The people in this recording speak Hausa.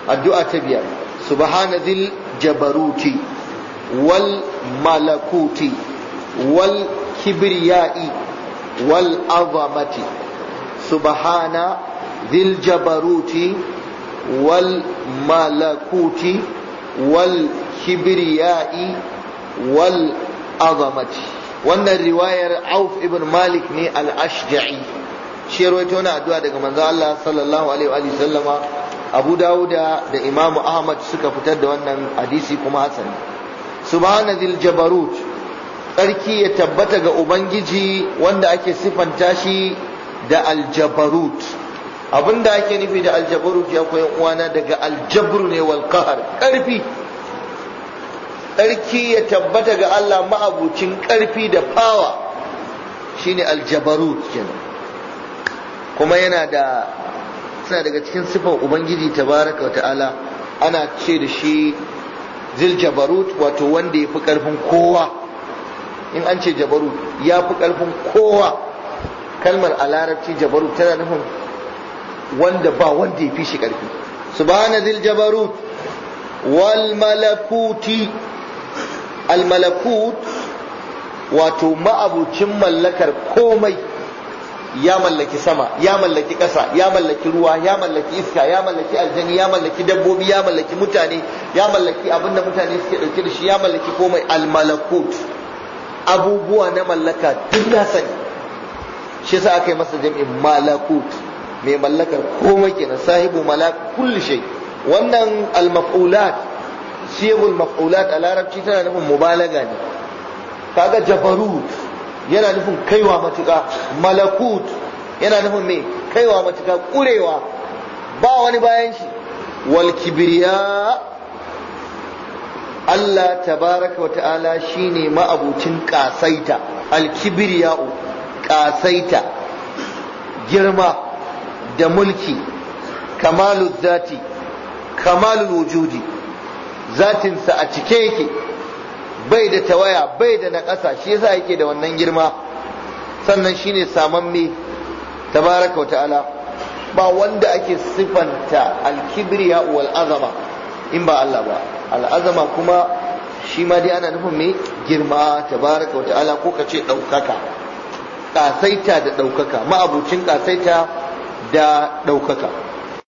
addu'a ta biyar subhana dhil jabaruti wal malakuti wal kibriyai wal azamati subhana dhil jabaruti wal malakuti wal kibriyai wal azamati wannan riwayar auf ibn malik ne al-ashja'i shi rawaito na addu'a daga manzo Allah sallallahu alaihi wa sallama Abu Dawuda da Imam Ahmad suka fitar da wannan hadisi kuma hasan subhana dhil jabarut tsarki ya tabbata ga ubangiji wanda ake sifanta shi da aljabarut abinda ake nufi da aljabarut ya koyan uwana daga aljabru ne wal qahar karfi tsarki ya tabbata ga Allah ma'abucin karfi da fawa shine aljabarut kenan kuma yana da suna daga cikin sifan ubangiji tabaraka ta'ala ana ce da shi zil jabarut wato wanda ya fi karfin kowa in an ce jabarut ya fi karfin kowa kalmar a larabci jabarut tana nufin wanda ba wanda ya fi shi karfi subhana zil jabarut wal malakuti al malakut wato ma'abucin mallakar komai ya mallaki sama ya mallaki ƙasa ya mallaki ruwa ya mallaki iska ya mallaki aljani ya mallaki dabbobi ya mallaki mutane ya mallaki abinda mutane suke ɗauke da shi ya mallaki komai almalakut abubuwa na mallaka duk na sani shi yasa aka yi masa jami'in malakut mai mallakar komai kenan sahibu malak kulli shay wannan almaf'ulat siyagul maf'ulat a larabci tana nufin mubalaga ne kaga jabarut yana nufin kaiwa matuƙa malakut yana nufin me kaiwa matuƙa ƙurewa ba wani bayan shi wal kibriya Allah tabaraka wa ta'ala shine ma'abucin ƙasaita al kibriya'u ƙasaita girma da mulki kamalu zati kamalul wujudi zatinsa a cike yake bai da tawaya bai da naƙasa shi yasa yake da wannan girma sannan shine samamme tabaraka wa ta'ala ba wanda ake sifanta alkibriya wal azama in ba Allah ba al'azama kuma shi ma dai ana nufin me girma tabaraka wa ta'ala ko ka ce ɗaukaka ƙasaita da ɗaukaka ma'abucin ƙasaita da ɗaukaka